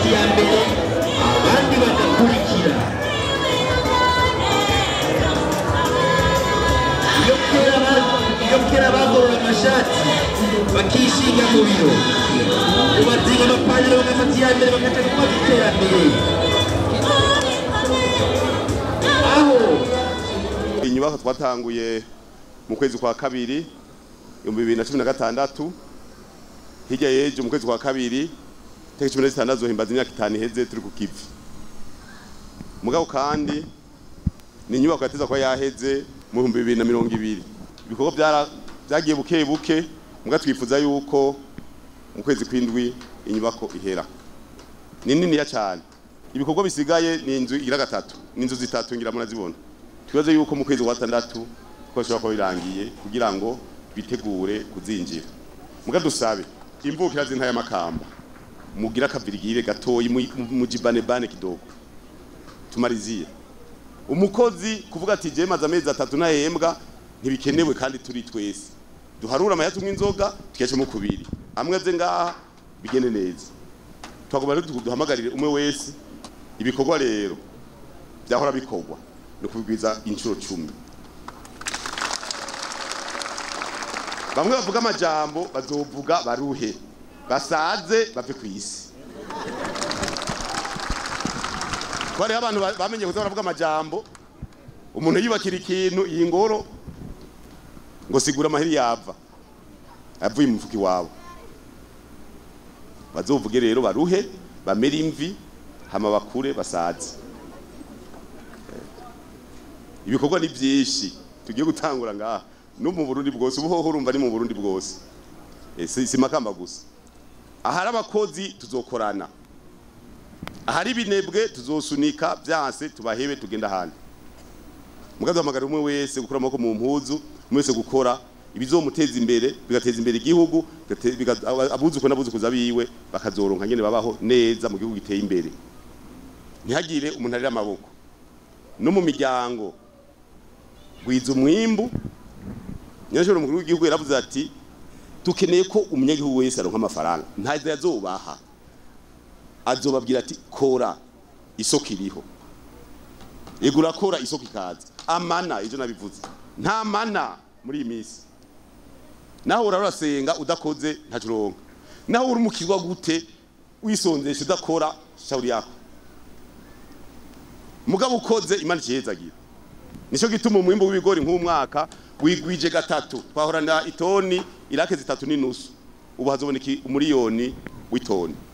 iya mbere abandi bagakurikira iyo kera ba- iyo kera bagorora amashati bakishinga mu biro ubazinga amapantaro bagafata iya mbere bakaja kubaza iterambere aho inyubako twatanguye mu kwezi kwa kabiri ibihumbi bibiri na cumi na gatandatu hirya y'ejo mu kwezi kwa kabiri tariki cumi na zitandatu zohimbaza imyaka itanu iheze turi ku kivi mugabo kandi ni inyubako yateza kuba yaheze mu bihumbi bibiri na mirongo ibiri ibikorwa byara- byagiye buke buke mugabo twifuza yuko mu kwezi kw'indwi inyubako ihera ni niniya cyane ibikorwa bisigaye ni inzu igira gatatu ni inzu zitatu ngira murazibona twibaze yuko mu kwezi kwa gatandatu ko bishobora kuba birangiye kugira ngo bitegure kuzinjira muga dusabe imvukira z'intaya makamba mugira akavirigire gatoyi mu- mu- mujibanebane kidogo tumariziye umukozi kuvuga ati je maze amezi atatu ntahembwa ntibikenewe kandi turi twese duharura amahera tumwe inzoga tukecemo kubiri amwe aze ngaha bigende neza twagomba rero du- duhamagarire umwe wese ibikorwa rero byahora bikorwa ni ukubigwiza inshuro cumi bamwe bavuga amajambo bazovuga baruhe basaze bave ku isi ko hariho abantu ba- bamenye kuza baravuga amajambo umuntu yubakira ikintu iyi ngoro ngo sigura amahiri yava avuye mu mufuka iwabo bazovuge rero baruhe bamere imvi hama bakure basaze ibikorwa ni byinshi tugiye gutangura ngaha no mu Burundi bwose ubuhoho urumva ni mu Burundi bwose Eh, si si makamba gusa ahari abakozi tuzokorana ahari ibinebwe tuzosunika byanse tubahebe tugenda ahandi mugazo hamagara umwe wese gukora amaboko mu mpuzu umwe wese gukora ibizomuteza imbere bigateza imbere igihugu bigate- biga- aba- abuzuko n'abuzukuza biwe bakazoronka nyene babaho neza mu gihugu giteye imbere ntihagire umuntu arira amaboko no mu miryango gwiza umwimbu nyashobora umukuru w'igihugu yaravuze ati dukeneye ko umunyagihugu wese aronka amafaranga ntazo yazobaha azobabwira ati kora isoko iriho yego urakora isoko ikaza amana ivyo nabivuze nta mana muri iyi minsi naho urara urasenga udakoze ntaco uronka naho uri umukirwa gute wisonzesha udakora shauri yako mugabo ukoze imana ikihezagira nico gituma umwimbu w'ibigori nk'umwaka wigwije gatatu twahorana itoni irake zitatu n'inusu ubu hazoboneka umuriyoni w'itoni